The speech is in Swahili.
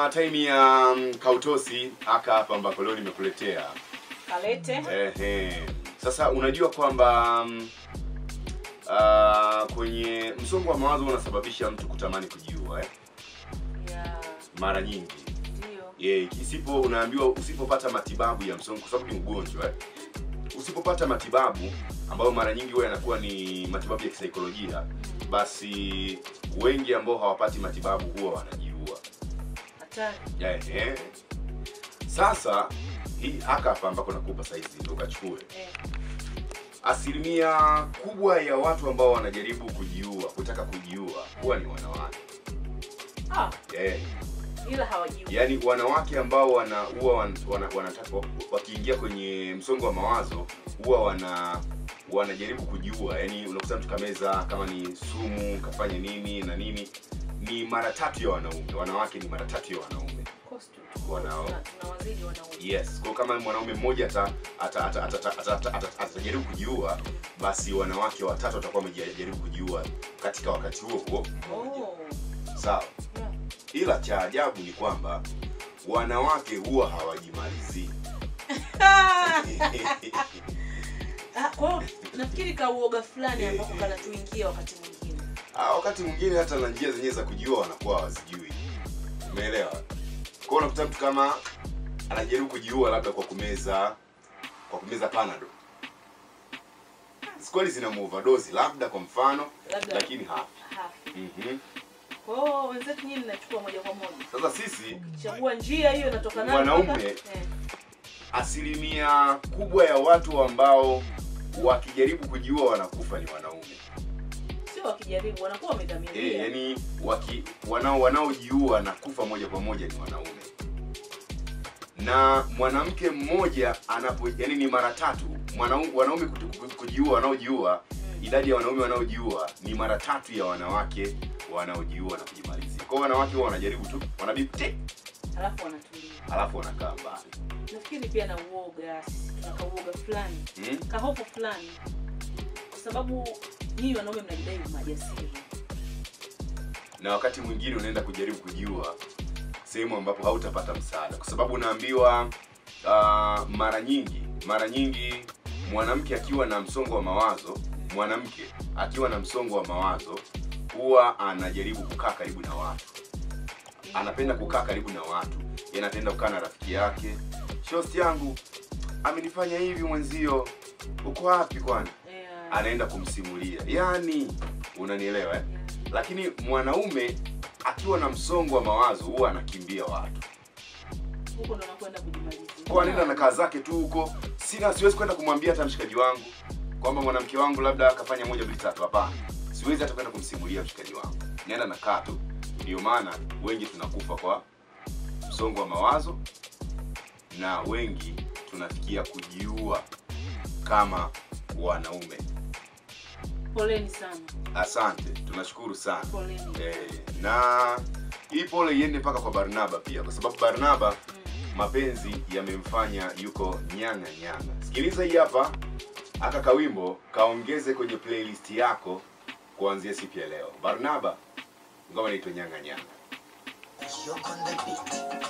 bwana, time ya um, kautosi aka hapa ambako leo nimekuletea Kalete. Ehe. Sasa unajua kwamba um, uh, kwenye msongo wa mawazo unasababisha mtu kutamani kujiua eh? Ya, Mara nyingi ndio. yeah, isipo unaambiwa usipopata matibabu ya msongo, kwa sababu ni ugonjwa eh? Usipopata matibabu ambayo mara nyingi huwa yanakuwa ni matibabu ya kisaikolojia, basi wengi ambao hawapati matibabu huwa wanajiua. Hatari. Ehe. Sasa hii haka hapa ambako nakupa saizi ndio ukachukue Eh. asilimia kubwa ya watu ambao wanajaribu kujiua kutaka kujiua huwa ni wanawake Ah, eh, ila hawajiui. yaani wanawake ambao wana huwa wan, wana, wanataka wakiingia kwenye msongo wa mawazo huwa wana wanajaribu kujiua yaani unakuta mtu kameza kama ni sumu kafanya nini na nini ni mara tatu ya wanaume wanawake ni mara tatu ya wanaume Cost tu. Wanao. Tuna- Tunawazidi wanaume. yes kwa kama mwanaume mmoja ata ata- ata- ata- ata- ata- ata- atajaribu kujiua basi wanawake watatu watakuwa wamejaribu kujiua katika wakati huo huo mmoja Oh. sawa Yeah. ila cha ajabu ni kwamba wanawake huwa hawajimalizii Ah, kwa hiyo nafikiri kauoga fulani ambako kanatuingia wakati mwingine. Ah, wakati mwingine hata na njia zenyewe za kujiua wanakuwa hawazijui umeelewa kwao unakuta mtu kama anajaribu kujiua labda kwa kumeza kwa kumeza panado kweli zina overdose labda kwa mfano Labda. lakini hafi Hafi. Mhm. Kwa hiyo wenzetu nyinyi mnachukua moja kwa moja. sasa sisi Chagua njia hiyo inatoka nayo. Wanaume. mpaka- Eh. asilimia kubwa ya watu ambao wakijaribu kujiua wanakufa ni wanaume Sio wakijaribu wanakuwa eh, wamedhamiria. yani waki, wanao wanaojiua na kufa moja kwa moja ni wanaume na mwanamke mmoja anapo yani ni mara tatu mwanaume wanaume kutu- ku- kujiua wanaojiua idadi ya wanaume wanaojiua ni mara tatu ya wanawake wanaojiua na kujimalizia kwa hiyo wanawake huwa wanajaribu tu wanabipte Alafu wanatulia. alafu wanakaa mbali Nafikiri pia na uoga, sisi tuna kauoga fulani. hmm? kahofu fulani kwa sababu nyinyi wanaume mnajidai majasiri na wakati mwingine unaenda kujaribu kujiua sehemu ambapo hautapata msaada kwa sababu unaambiwa uh, mara nyingi mara nyingi mwanamke akiwa na msongo wa mawazo mwanamke akiwa na msongo wa mawazo huwa anajaribu kukaa karibu na watu anapenda kukaa karibu na watu Yeye anapenda kukaa na rafiki yake shosti yangu amenifanya hivi mwenzio uko wapi kwani Eh, anaenda kumsimulia yaani unanielewa eh? lakini mwanaume akiwa na msongo wa mawazo huwa anakimbia watu huko ndo nakwenda kujimalizia kwa anaenda na kaa zake tu huko sina siwezi kwenda kumwambia hata mshikaji wangu kwamba mwanamke wangu labda akafanya moja mbili tatu hapana siwezi hata kwenda kumsimulia mshikaji wangu naenda nakaa tu ndio maana wengi tunakufa kwa msongo wa mawazo na wengi tunafikia kujiua kama wanaume poleni sana asante tunashukuru sana poleni Eh, na hii pole iende mpaka kwa Barnaba pia, kwa sababu Barnaba Mm. mapenzi yamemfanya yuko nyanga nyanga. Sikiliza hii hapa, aka kawimbo kaongeze kwenye playlist yako kuanzia siku ya leo. Barnaba, ngoma inaitwa nyanga nyanga. You're on the beat.